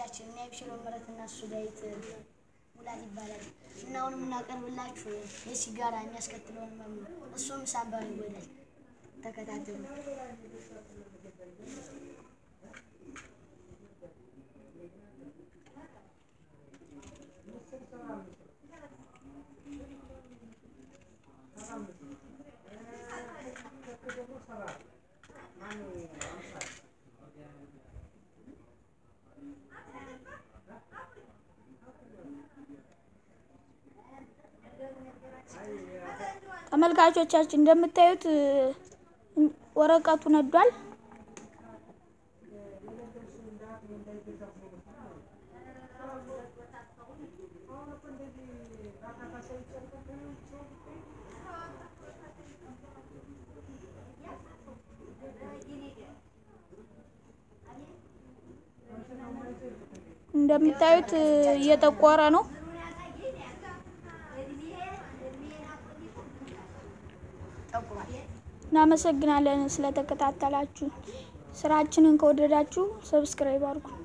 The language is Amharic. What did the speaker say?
ተመልካቾቻችን እኔ አብሽሮ ምረትና እሱ ዳዊት ሙላት ይባላል እና አሁን የምናቀርብላችሁ የሲጋራ የሚያስከትለውን ህመም ነው። እሱም ሳምባን ይጎዳል። ተከታተሉ። ተመልካቾቻችን እንደምታዩት ወረቀቱ ነዷል። እንደምታዩት እየጠቆረ ነው። ጠቁሯል። እናመሰግናለን ስለተከታተላችሁ። ስራችንን ከወደዳችሁ ሰብስክራይብ አድርጉ።